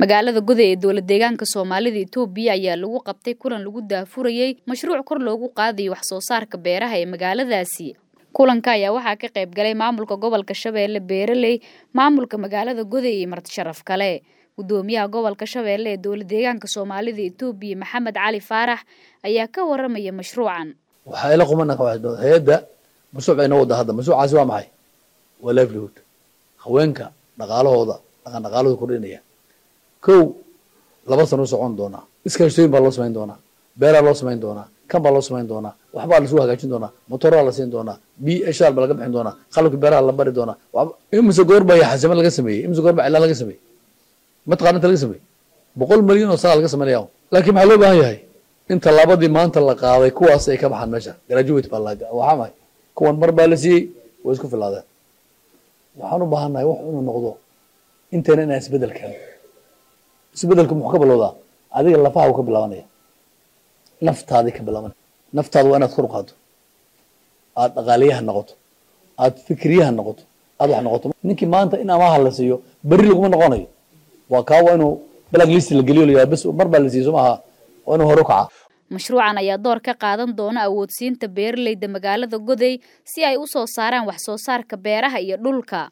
magaalada goday ee dowlad deegaanka soomaalida itoobiya ayaa lagu qabtay kulan lagu daafurayey mashruuc kor loogu qaadayo wax soo saarka beeraha ee magaaladaasi kulanka ayaa waxaa ka qayb galay maamulka gobolka shabeelle beeraley maamulka magaalada goday iyo marti sharaf kale gudoomiyaha gobolka shabeelle ee dowlad deegaanka soomaalida itoobiya maxamed cali faarax ayaa ka waramaya mashruucan waxaa ila qumana hay-adda mashruuc bay noo wada hadda mashruucaasi waa maxay waa livelihood haweenka dhaqaalahooda dhaqan dhaqaalahooda kordhinaya kow laba sano u socon doonaa iskaashtooyin baa loo samayn doonaa beeraa loo samayn doonaa kan baa loo samayn doonaa waxbaa lasu hagaajin doonaa motoraa la siin doonaa b shaal baa laga bixin doonaa qalabka beeraha la bari doonaa imise goor baa xasame laga sameeyey imise goor baa cilaan laga sameeyey mataqana inta laga sameeyey boqol milyan oo sana laga sameynaya laakiin maxaa loo baahan yahay in tallaabadii maanta la qaaday kuwaas ay ka baxaan meesha graduate baa la waxaa mahay kuwan mar baa la siiyey way isku filaadeen waxaan u baahannahay wax inuu noqdo intayna inaan isbedel keeno isbedelku muxuu ka bilowdaa adiga lafaha uu ka bilaabanaya naftaadii ka bilaabanaya naftaada waa inaad kor u qaado aada dhaqaaliyaha noqoto aada fikriyaha noqoto aada wax noqoto ninkii maanta in amaha la siiyo berri laguma noqonayo waa kaa waa inuu black list la geliyo la bes mar baa la siiyo soo maaha waa inuu hore u kaca mashruucan ayaa door ka qaadan doona awoodsiinta beeraleyda magaalada goday si ay u soo saaraan wax soo saarka beeraha iyo dhulka